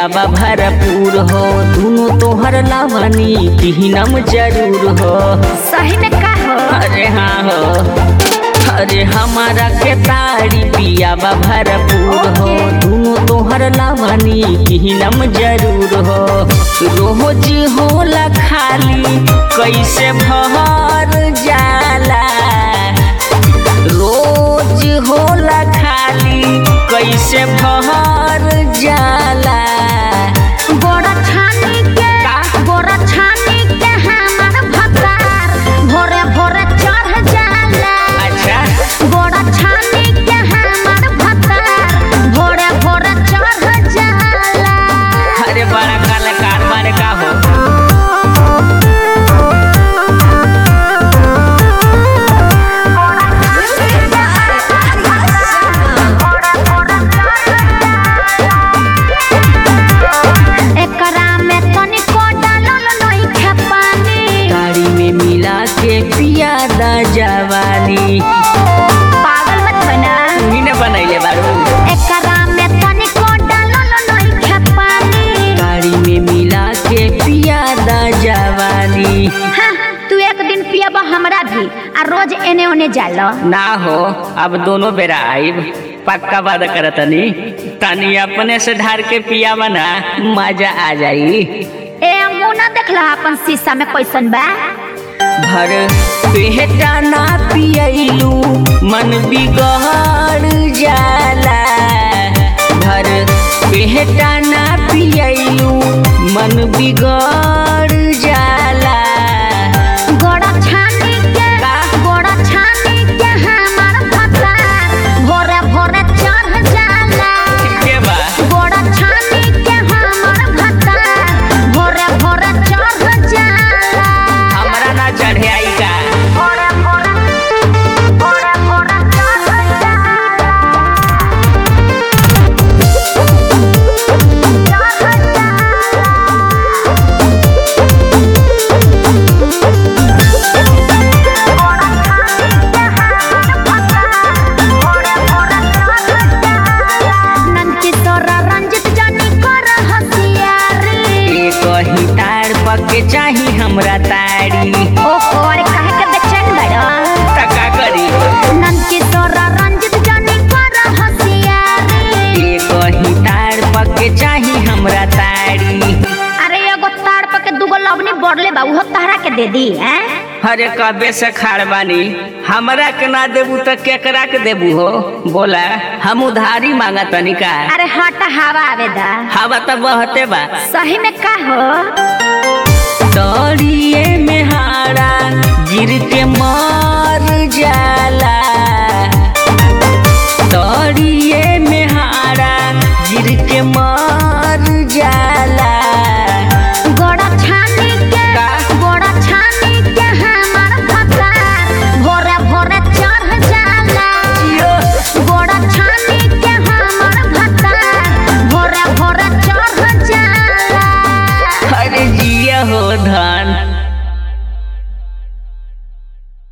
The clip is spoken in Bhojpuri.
पियाबा भरपूर हो दोनों तोहर लावनी पिहनम जरूर हो सही में का हो अरे हाँ हो अरे हमारा के तारी पियाबा भरपूर हो दोनों तोहर लावनी पिहनम जरूर हो रोज होला खाली कैसे भर जाला रोज होला खाली कैसे भर जाला गोड़ा छानी के गोड़ा छानी के हमार भतार भोरे भोरे चढ़ जाला अच्छा गोड़ा छानी के हमार भतार भोरे भोरे चढ़ जाला अरे बड़ा कलाकार माने का हो एकरा में तनिको डालल नइखे पानी गाड़ी में मिला के पियादा जवानी पागल मत बना तुही ने बनैले बारू एकरा में तनिको डालल नइखे पानी गाड़ी में मिला के पियादा जवानी हाँ, तू एक दिन पियब हमरा भी आ रोज एने ओने जाला ना हो अब दोनों बेरा आइब पक्का वादा करतनी तनी अपने से ढार के पियावा ना मजा आ जाई ए मुंह ना देखला अपन शीशा में कैसन बा भर पेटा ना पियलू मन बिगड़ जाला भर पेटा ना पियलू मन बिगड़ जाला गोड़ा छानी के गोड़ा छानी के हमार भतार भोरे भोरे चढ़ जाला के बा गोड़ा छानी के हमार भतार भोरे भोरे चढ़ जाला हमरा ना चढ़े आई का भोरे भोरे भोरे भोरे चढ़ जाला चढ़ नंकिशोरा रंजित जानी कर हसियारी एक ही तार पके चाही हमरा तारी ओहो अरे काहे के बेचैन बड़ा तका करी नंकिशोरा रंजित जानी कर हसियारी एक ही तार पके चाही हमरा तारी अरे एगो ताड़ पे के दूगो लवनी बढ़ले बा उहो तहरा के दे दी हैं अरे कबे से खाड़ बानी हमरा के ना देबू त केकरा के देबू हो बोला हम उधारी मांगा तनी का अरे हट हवा आवे दा हवा त बहते बा सही में का हो तोरिए में हारा